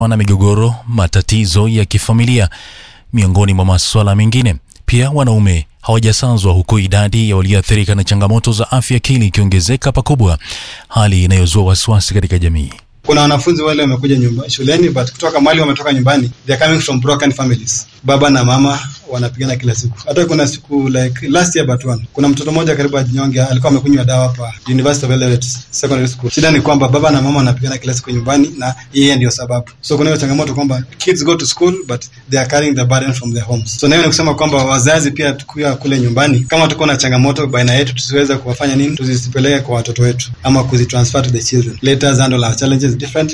na migogoro, matatizo ya kifamilia, miongoni mwa masuala mengine. Pia wanaume hawajasazwa huku idadi ya walioathirika na changamoto za afya akili ikiongezeka pakubwa, hali inayozua wasiwasi katika jamii. Kuna wanafunzi wale wamekuja nyumba shuleni, but kutoka mahali wametoka nyumbani, they are coming from broken families. Baba na mama wanapigana kila siku. Hata kuna siku like last year but one, kuna mtoto mmoja karibu ajinyonge, alikuwa amekunywa dawa hapa University of Eldoret Secondary School. Shida ni kwamba baba na mama wanapigana kila siku nyumbani, na yeye ndio sababu. So kuna hiyo changamoto kwamba kids go to school but they are carrying the burden from their homes. So na hiyo ni kusema kwamba wazazi pia tukiwa kule nyumbani, kama tuko na changamoto baina yetu, tusiweze kuwafanya nini, tuzisipeleke kwa watoto wetu ama kuzitransfer to the children. Let us handle our challenges differently.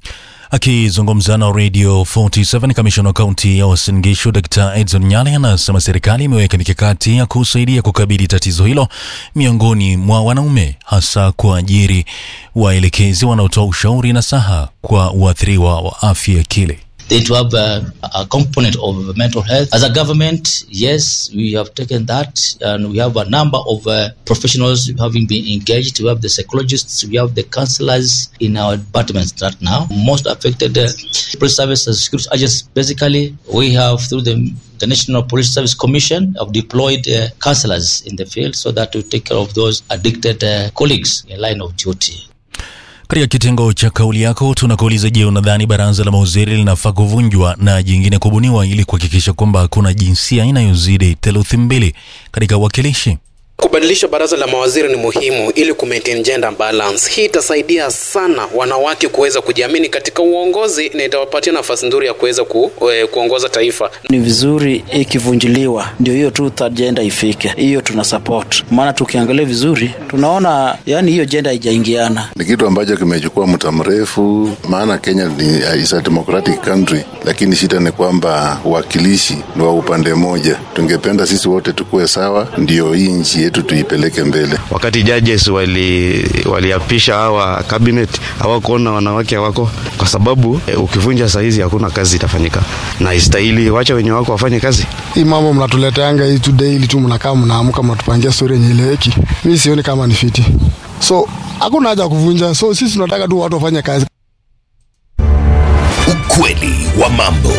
Akizungumza na Radio 47 kamishna wa kaunti ya Uasin Gishu Dr. Edson Nyale anasema serikali imeweka mikakati ya kusaidia kukabili tatizo hilo miongoni mwa wanaume, hasa kuajiri waelekezi wanaotoa ushauri na saha kwa waathiriwa wa afya ya akili. They to have a, a component of mental health. As a government, yes, we have taken that, and we have a number of uh, professionals having been engaged. We have the psychologists, we have the counselors in our departments right now. Most affected uh, police service and security agents. Basically, we have through the the National Police Service Commission have deployed uh, counselors in the field so that to take care of those addicted uh, colleagues in line of duty. Katika kitengo cha kauli yako tunakuuliza, je, unadhani baraza la mawaziri linafaa kuvunjwa na jingine kubuniwa ili kuhakikisha kwamba hakuna jinsia inayozidi theluthi mbili katika uwakilishi? Kubadilisha baraza la mawaziri ni muhimu ili kumaintain gender balance. Hii itasaidia sana wanawake kuweza kujiamini katika uongozi na itawapatia nafasi nzuri ya kuweza ku, e, kuongoza taifa. Ni vizuri ikivunjiliwa, ndio hiyo tu third gender ifike, hiyo tuna support, maana tukiangalia vizuri tunaona yani hiyo gender haijaingiana. Ni kitu ambacho kimechukua muda mrefu, maana Kenya ni is a democratic country, lakini shida ni kwamba uwakilishi ni wa upande mmoja. Tungependa sisi wote tukuwe sawa, ndio hii nchi yetu tuipeleke mbele. Wakati judges wali waliapisha hawa cabinet hawakuona wanawake hawako, kwa sababu e, ukivunja saizi hakuna kazi itafanyika, na istahili wacha wenye wako wafanye kazi. Hii mambo mnatuleteanga hii tu daily tu, mnakaa mnaamka, mnatupangia story yenye ileweki. Mimi sioni kama ni fiti, so hakuna haja kuvunja. So sisi tunataka tu watu wafanye kazi. Ukweli wa mambo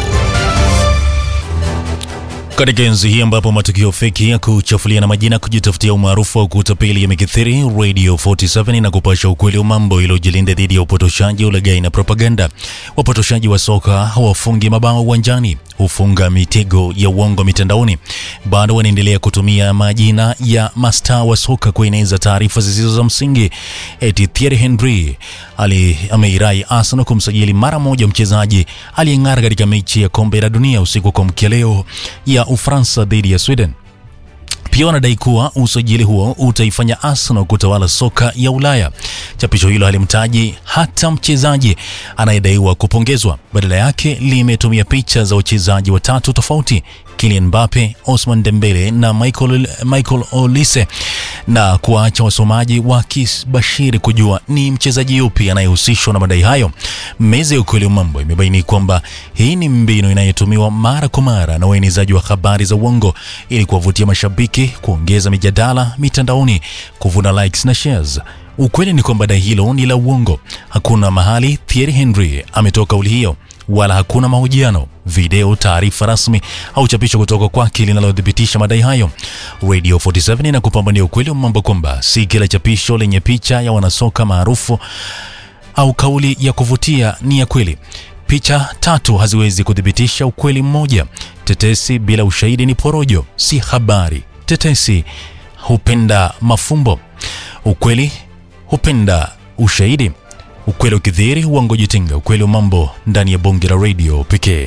katika enzi hii ambapo matukio feki ya kuchafulia na majina kujitafutia umaarufu wa kutapeli yamekithiri, Radio 47 na kupasha ukweli wa mambo iliyojilinda dhidi ya upotoshaji, ulaghai na propaganda. Wapotoshaji wa soka hawafungi mabao uwanjani, hufunga mitego ya uongo mitandaoni. Bado wanaendelea kutumia majina ya mastaa wa soka kueneza taarifa zisizo za msingi. Eti Thierry Henry ali ameirai Arsenal kumsajili mara moja mchezaji aliyeng'ara katika mechi ya kombe la dunia usiku kwa mkia leo ya Ufaransa dhidi ya Sweden. Pia wanadai kuwa usajili huo utaifanya Arsenal kutawala soka ya Ulaya. Chapisho hilo halimtaji hata mchezaji anayedaiwa kupongezwa, badala yake limetumia picha za wachezaji watatu tofauti Kylian Mbappe, Osman Dembele na Michael, Michael Olise na kuwaacha wasomaji wakibashiri kujua ni mchezaji yupi anayehusishwa na madai hayo. Meza ya ukweli wa mambo imebaini kwamba hii ni mbinu inayotumiwa mara kwa mara na waenezaji wa habari za uongo ili kuwavutia mashabiki, kuongeza mijadala mitandaoni, kuvuna likes na shares. Ukweli ni kwamba dai hilo ni la uongo. Hakuna mahali Thierry Henry ametoa kauli hiyo wala hakuna mahojiano, video, taarifa rasmi au chapisho kutoka kwake linalothibitisha madai hayo. Radio 47 inakupambania ukweli wa mambo kwamba si kila chapisho lenye picha ya wanasoka maarufu au kauli ya kuvutia ni ya kweli. Picha tatu haziwezi kuthibitisha ukweli mmoja. Tetesi bila ushahidi ni porojo, si habari. Tetesi hupenda mafumbo, ukweli hupenda ushahidi. Ukweli ukidhihiri, uongo jitinga. Ukweli wa mambo ndani ya bonge la radio pekee.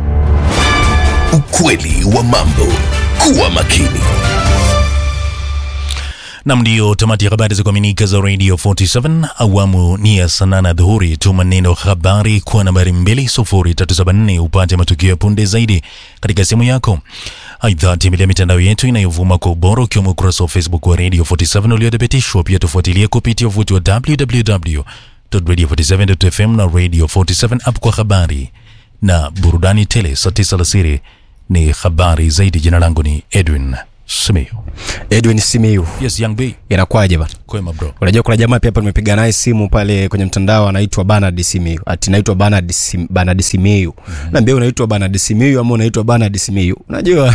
Ukweli wa mambo, kuwa makini. Nam, ndiyo tamati ya habari za kuaminika za Radio 47 awamu ni ya saa nane dhuhuri. Tuma neno habari kwa nambari 20374 upate matukio ya punde zaidi katika simu yako. Aidha, tembelea mitandao yetu inayovuma kwa ubora ukiwemo ukurasa wa Facebook wa Radio 47 uliothibitishwa. Pia tufuatilie kupitia uvuti wa www.radio47.fm na Radio 47 app kwa habari na burudani tele. Saa tisa alasiri ni habari zaidi. Jina langu ni Edwin Simiyu. Edwin Simiyu. Yes, Young B. Inakuwaje bana? Kwema bro. Unajua kuna jamaa pia hapa nimepiga naye simu pale kwenye mtandao anaitwa Bernard Simiyu. Ati naitwa Bernard Sim, Bernard Simiyu. Mm-hmm. Naambia unaitwa Bernard Simiyu ama unaitwa Bernard Simiyu. Unajua?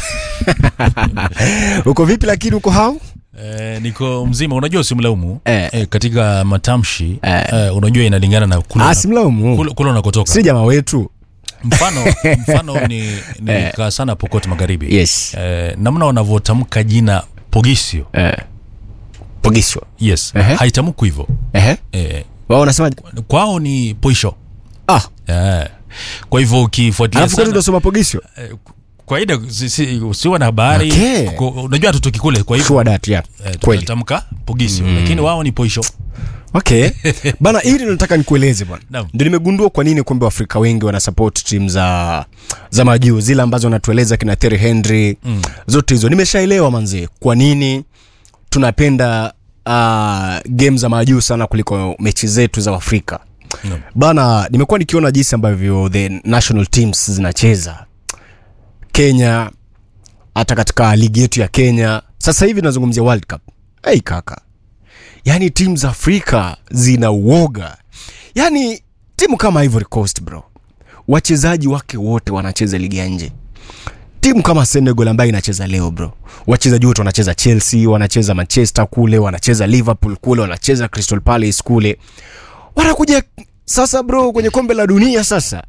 uko vipi lakini uko hao? Eh, niko mzima unajua usimlaumu Eh. eh, katika matamshi Eh. eh, unajua inalingana na kule Ah, simlaumu. kule, kule unakotoka Si jamaa wetu. mfano mfano ni nilikaa sana Pokot Magharibi Yes. eh, namna wanavyotamka jina Pogisio Eh. Pogisho. yes Ehe. haitamku hivyo Ehe. eh, Wao wanasema kwao ni poisho ah, eh. kwa hivyo ukifuatilia alafu kwetu sana tunasoma Pogisho. eh, kawaida si- si- usiwe na habari Okay. Ko- unajua hatutoki kule kwa hivyo Sure that, yeah. eh, Kweli. tunatamka Pogisio lakini wao ni poisho okay bana hili nataka nikueleze bwana Naam. ndio nimegundua kwa nini kumbe waafrika wengi wana support timu za za majuu zile ambazo wanatueleza kina Thierry Henry mm. zote hizo nimeshaelewa manzee kwa nini tunapenda uh, game za majuu sana kuliko mechi zetu za afrika Naam. bana nimekuwa nikiona jinsi ambavyo the national teams zinacheza kenya hata katika ligi yetu ya kenya sasa hivi nazungumzia world cup hey kaka yaani timu za afrika zina uoga yaani timu kama ivory coast bro wachezaji wake wote wanacheza ligi ya nje timu kama senegal ambayo inacheza leo bro wachezaji wote wanacheza chelsea wanacheza manchester kule wanacheza liverpool kule wanacheza crystal palace kule wanakuja sasa bro kwenye kombe la dunia sasa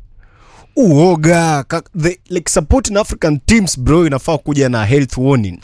uoga ka- the, like supporting african teams bro inafaa kuja na health warning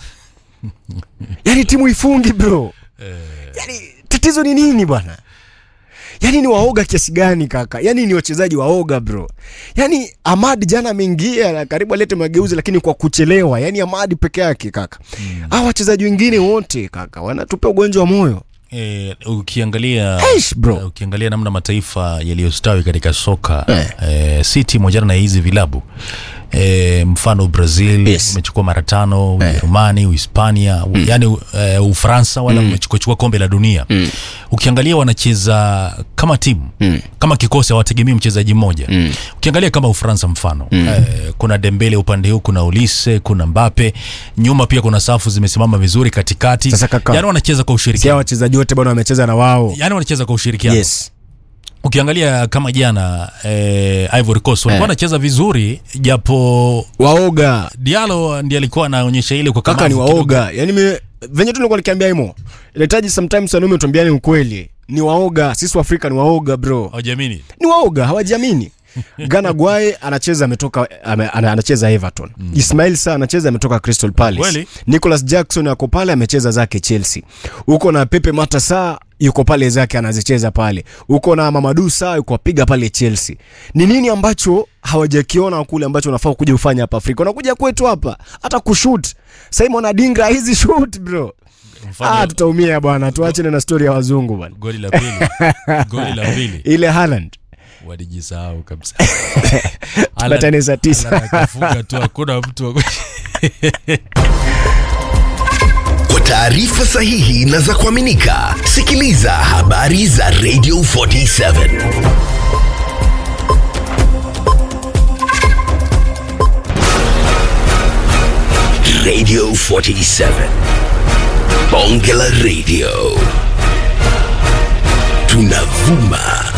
yani timu ifungi bro yani tatizo ni nini bwana yani ni waoga kiasi gani kaka yani ni wachezaji waoga bro yani amad jana ameingia na karibu alete mageuzi lakini kwa kuchelewa yani amad peke yake kaka mm. wachezaji wengine wote kaka wanatupea ugonjwa wa moyo E, ukiangalia Eish, bro. eh, ukiangalia namna mataifa yaliyostawi katika soka Eh. e, si timu moja na hizi vilabu e, mfano Brazil Yes. umechukua mara tano Ujerumani Uhispania mm. yani e, Ufaransa wala mm. umechukua kombe la dunia mm. ukiangalia wanacheza kama timu mm. kama kikosi hawategemei mchezaji mmoja mm. ukiangalia kama Ufaransa mfano mm. e, kuna Dembele upande huu kuna Ulise kuna Mbappe nyuma pia kuna safu zimesimama vizuri katikati Sasa kaka, yani wanacheza kwa sia ushirikiano wachezaji wote bwana wamecheza na wao yani wanacheza kwa ushirikiano yes ukiangalia kama jana eh, Ivory Coast walikuwa Eh. wanacheza vizuri japo waoga Diallo ndiye alikuwa anaonyesha ile kwa kaka ni kamavu kidogo. waoga yani me, venye tu nilikuwa nikiambia imo inahitaji sometimes wanaume tuambiane ukweli ni waoga sisi waafrika ni waoga bro Hawajamini. ni waoga hawajiamini Gana Gwaye anacheza ametoka ame, ana- anacheza Everton. Mm. Ismail Sa anacheza ametoka Crystal Palace. Kweli? Nicholas Jackson ako pale amecheza zake Chelsea. Uko na Pepe Mata Sa yuko pale zake anazicheza pale. Uko na Mamadou Sa yuko apiga pale Chelsea. Ni nini ambacho hawajakiona kule ambacho unafaa kuja ufanya hapa Afrika? Unakuja kwetu hapa hata kushoot. Simon Adingra hizi shoot bro. Mfano, Ah, tutaumia bwana. Tuachane na story ya wazungu bwana. goli la pili goli la pili Ile Haaland walijisahau kabisa Tupatane saa tisa. Haaland akafunga tu hakuna mtu wa- Kwa taarifa sahihi na za kuaminika, sikiliza habari za Radio 47 Radio 47 Bonge la Radio tunavuma